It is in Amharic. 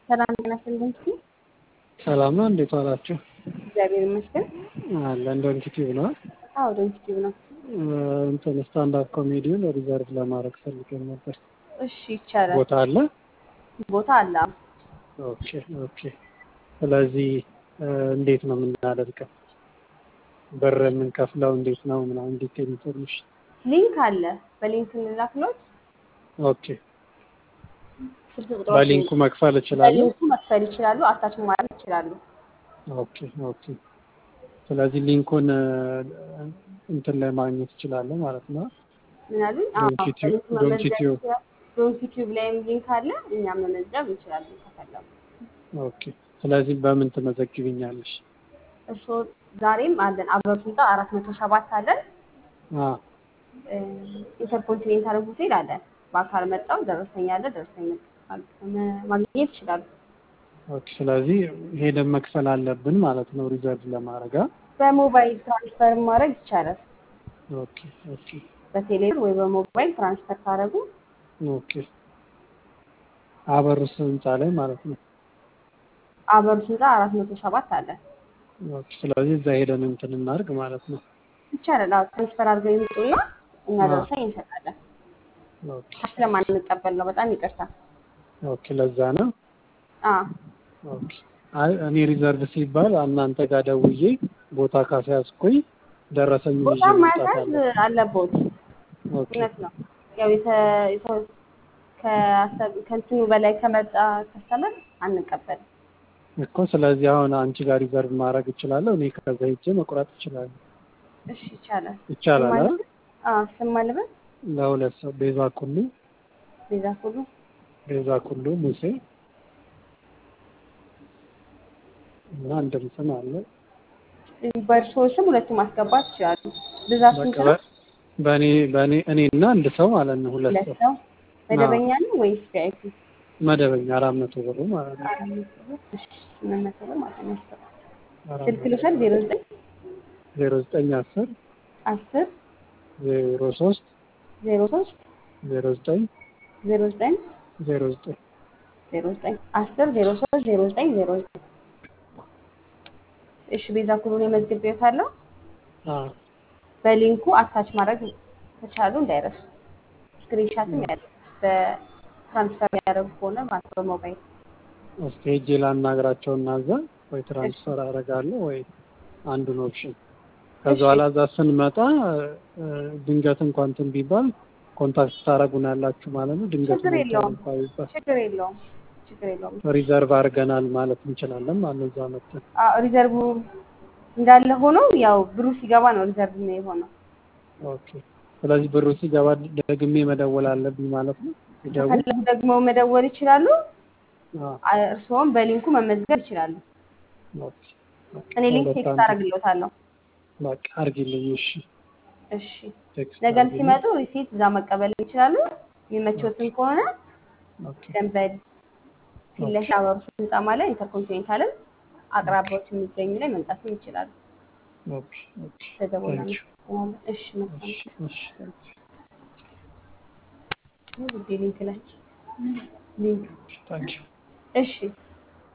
ሰላም ጤና ይስጥልኝ። እስኪ ሰላም ነው። እንዴት ዋላችሁ? እግዚአብሔር ይመስገን። አለ እንደ ዩቲዩብ ነው። አዎ ዶንኪቲቭ ነው። እንትን ስታንዳፕ ኮሜዲውን ሪዘርቭ ለማድረግ ፈልገን ነበር። እሺ ይቻላል። ቦታ አለ? ቦታ አለ። ኦኬ ኦኬ። ስለዚህ እንዴት ነው የምናደርገው? ብር የምንከፍለው እንዴት ነው ምናምን ዲቴል ኢንፎርሜሽን። ሊንክ አለ። በሊንክ እንላክሎት። ኦኬ ስልክ ቁጥሮች በሊንኩ መክፈል እችላለሁ? በሊንኩ መክፈል ይችላሉ። አታች ማድረግ ይችላሉ። ኦኬ ኦኬ። ስለዚህ ሊንኩን እንትን ላይ ማግኘት እችላለሁ ማለት ነው። ምን አሉኝ? አዎ ዶንኪቲዩብ በሊንክ መመዝገብ ዶንኪቲዩብ ይችላሉ። ዶንኪቲዩብ ላይም ሊንክ አለ። እኛም መመዝገብ እንችላለን ከፈለጉ። ኦኬ። ስለዚህ በምን ትመዘግብኛለሽ? እርስዎ ዛሬም አለን አበሩታ አራት መቶ ሰባት አለን። አ ኢንተርኮንቲኔንታል ሆቴል አለን። በአካል መጣው ደረሰኝ አለ። ደረሰኝ ማግኘት ይችላሉ። ኦኬ። ስለዚህ ሄደን መክፈል አለብን ማለት ነው ሪዘርቭ ለማድረግ አ? በሞባይል ትራንስፈር ማድረግ ይቻላል። ኦኬ ኦኬ በቴሌብር ወይ በሞባይል ትራንስፈር ካደረጉ ኦኬ። አበሩስ ህንፃ ላይ ማለት ነው። አበሩ ህንፃ አራት መቶ ሰባት አለ። ኦኬ። ስለዚህ እዛ ሄደን እንትን እናድርግ ማለት ነው። ይቻላል። አዎ ትራንስፈር አድርገው ይምጡና እኛ አዎ። ደረሰኝ እንሰጣለን። ኦኬ ስለማንቀበል ነው። በጣም ይቅርታ። ኦኬ። ለዛ ነው። አዎ ኦኬ። አይ እኔ ሪዘርቭ ሲባል እናንተ ጋር ደውዬ ቦታ ካስያዝኩኝ ደረሰኝ ይዤ ቦታ መምጣት ማያዝ አለ። አለቦት። ኦኬ እውነት ነው። ያው የተ- የተ- ከአሰብ- ከእንትኑ በላይ ከመጣ ከስተመር አንቀበልም። እኮ ስለዚህ አሁን አንቺ ጋር ሪዘርቭ ማድረግ እችላለሁ። እኔ ከዛ ሄጄ መቁረጥ እችላለሁ። እሺ ይቻላል። ይቻላል አ? አዎ ስም ማልበል ለሁለት ሰው ቤዛ ኩሉ ቤዛ ሁሉ ቤዛ ኩሉ ሙሴ እና አንድም ስም አለ። በእርሶ ስም ሁለቱም ማስገባት ይችላሉ። ብዛት ስንት በቃ ነው? በ- በእኔ በእኔ እኔና አንድ ሰው ማለት ነው። ሁለት ሁለት ሰው ሰው መደበኛ ነው ወይስ ቪአይፒ? መደበኛ አራት መቶ ብሩ ማለት ነው። እሺ ስምንት መቶ ብር ማለት ነው። አራት ስልክ መቶ ልውሰድ ዜሮ ዘጠኝ ዜሮ ዘጠኝ አስር አስር ዜሮ ሶስት ዜሮ ሶስት ዜሮ ዘጠኝ ዜሮ ዘጠኝ ዜሮ ዘጠኝ ዜሮ ዘጠኝ አስር ዜሮ ሶስት ዜሮ ዘጠኝ ዜሮ ዘጠኝ እሺ ቤዛ ኩሉን የመዝግቤዎታለሁ። አዎ በሊንኩ አታች ማድረግ ከቻሉ እንዳይረሱ። ስክሪንሻትም ያለ በትራንስፈር ያደረጉ ከሆነ ማለት ነው በሞባይል እስኪ ሄጄ ላናግራቸው እና እዛ ወይ ትራንስፈር አደርጋለሁ ወይ አንዱን ኦፕሽን ከዛ እሺ። በኋላ እዛ ስንመጣ እ፣ ድንገት እንኳን እንትን ቢባል ኮንታክት ታደርጉናላችሁ ማለት ነው። ድንገት ችግር የለውም። እንኳን ቢባል ችግር የለውም። ችግር የለውም። ሪዘርቭ አድርገናል ማለት እንችላለን ማለት ነው። እዛ መጥተን አዎ ሪዘርቭ እንዳለ ሆኖ ያው ብሩ ሲገባ ነው ሪዘርቭ ነው የሆነው። ኦኬ። ስለዚህ ብሩ ሲገባ ደግሜ መደወል አለብኝ ማለት ነው። ሲደውል ከፈለጉ ደግሞ መደወል ይችላሉ። አዎ፣ አ- እርስዎም በሊንኩ መመዝገብ ይችላሉ። ኦኬ፣ ኦኬ። እኔ ሊንክ ሁለት ቴክስት አንድ አደርግልዎታለሁ። በቃ አድርጊልኝ። እሺ፣ እሺ ቴክስት ነገም አድርጊልኝ። ሲመጡ ሪሲት እዛ መቀበል ይችላሉ። የሚመቾትን ከሆነ ኦኬ፣ ደንበል ፊት ለፊት አበሩ ህንፃ ማለት ኢንተርኮንቲኔንታልን አቅራቢያዎች የሚገኙ ላይ መምጣትም ይችላሉ። ኦኬ፣ ኦኬ። ተደውላ ታንክ ዩ። እሺ መልካም እሺ፣ እሺ፣ ታንክ ዩ። ውዴ ሊንክ ላይ ሊንክ ታንክ ዩ። እሺ